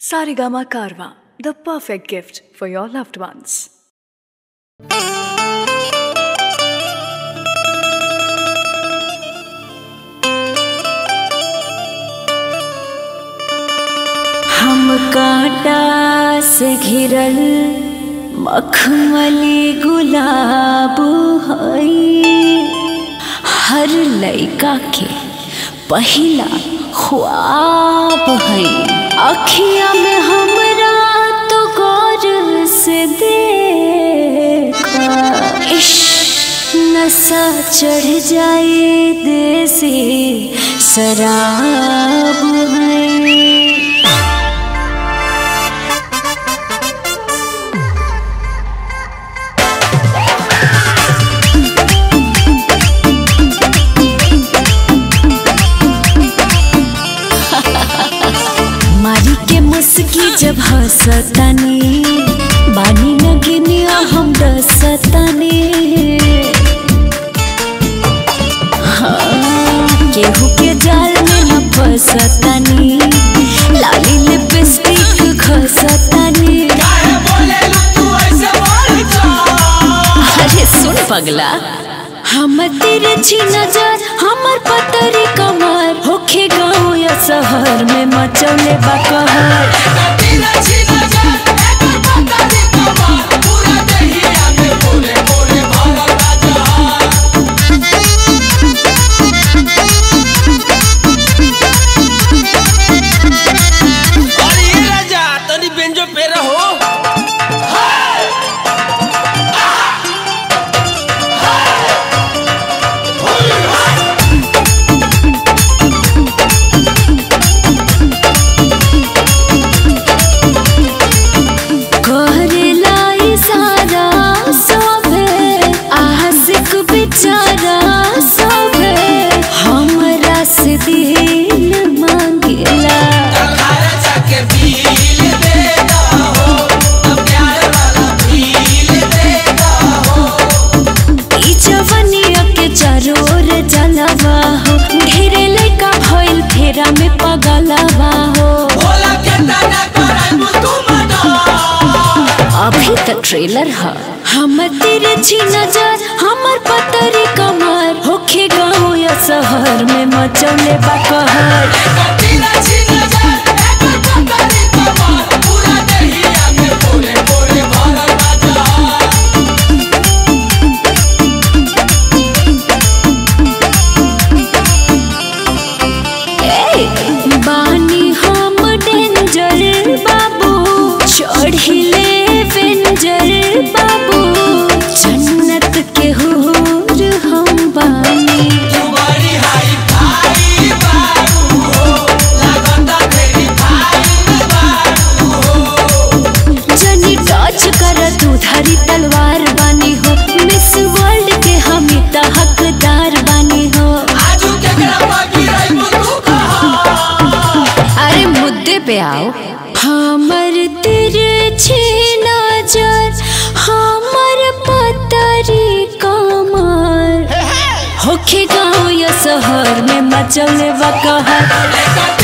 Sarigama Karwa, the perfect gift for your loved ones. हम कांटा से घिरल मखमली गुलाब हई हर लइका के पहिला ख्वाब हई अखिया में हमरा तो गौर से देखा इश्क नशा चढ़ जाए देसी शराब है मारी के मुस्की जब हंसतानी बानी न गिनिया हम रसतानी हाँ, केहू के जाल में न फंसतानी लाली लिपस्टिक घसतानी अरे सुन पगला हम तेरे छी नजर हमर पतरी कमर होखे गाँव या शहर में मचौले बकहर अरे ये राजा तनी बेंजो पे रहो करेला इशारा सभे आशिक बेचारा सभे हमरा से दिल मांगेला घर जाके पील देता हो तब प्यार वाला फील देता हो ई जवनिया के चरोर जलवा हो ढेरे लइका भइल फेरा में पगलवा हो बोला के तना कराई तू मना अभी तक ट्रेलर है हम तेरे छी नजर हमर पतरी कमर होखे गाँव या शहर में मचौले बकहर कटीला छीन जा एक पकड़ी कमार पूरा दहिया में बोले बोले भरल बाजा ए, बानी हम डेंजर बाबू चढ़िले वेंजर बाबू जन्नत के हूर हम बानी तुम्हारी हाई फाई बारू हो लगता तेरी फाई बारू हो जनी टच कर तू धारी तलवार बानी हो मिस वर्ल्ड के हम त हकदार बानी हो आजू केकरा बाकी रही तू कहा अरे मुद्दे पे आओ हमर तेरे छे नजर हमर पतरी कमर होखे गाँव या शहर में मचल वकहर कटीला